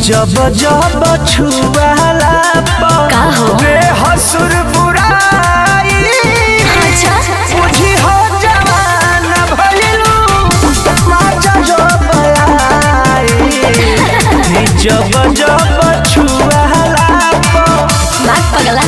जब जब छुआला का हो? हसुर बुराई अच्छा बुझी हो जवान भइलू माचा जब आई जब जब छुआला बात पगला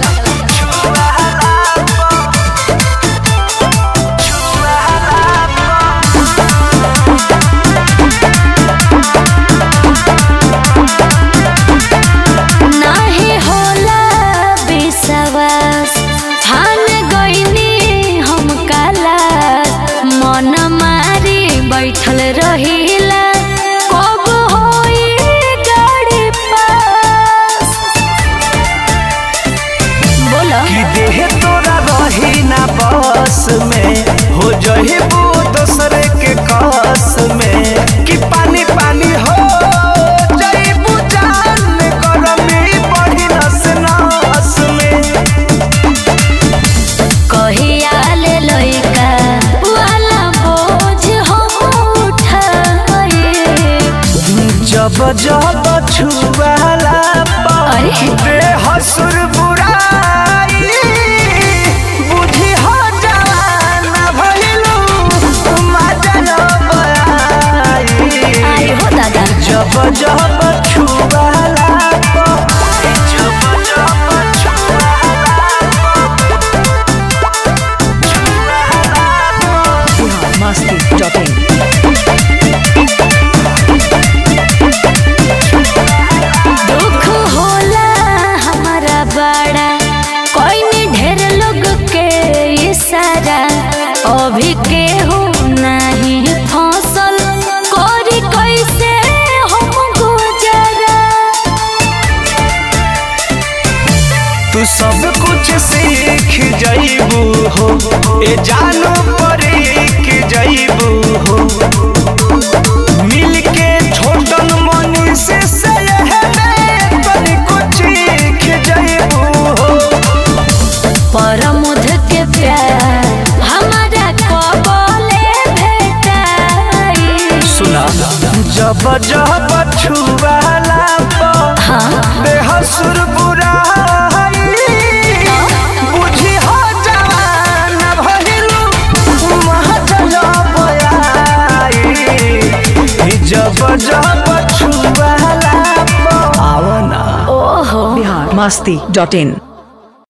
नाही होला विश्वास ठान गईनी हम काला मन मारी बैठल रहिला कब होई गाड़ी पास बोलो कि देह तोरा रही ना बस में हो जहिबू दोसरे के कस में कि पानी पानी हो जइबू जान गरमी बढ़ी नस नस में कहिया ले लइका वाला बोझ हम उठाए जब जब छुआला अरे। देह हसुर बुराई बुझी हो जवान भइलू माजा आई आई हो दादा जब जब छुआला जब जब छुआला masti.in दुख होला हमारा बड़ा कोई में ढेर लोग के इशारा अभी केहू नहीं फसल करी कैसे हम गुजरा तू सब कुछ सीख जाइबू हो ए जानो परीख जाइबू हो मिल के छोटन मनी से कुछ सीख जाइबू हो परमुध के प्यार हमारा कबले भेटाई सुना जब जब छुआला हाँ बेहसुर बुराई बुझी हो जवान भइलू महजल बयाई जब जब छुआला आवना ओहो masti.in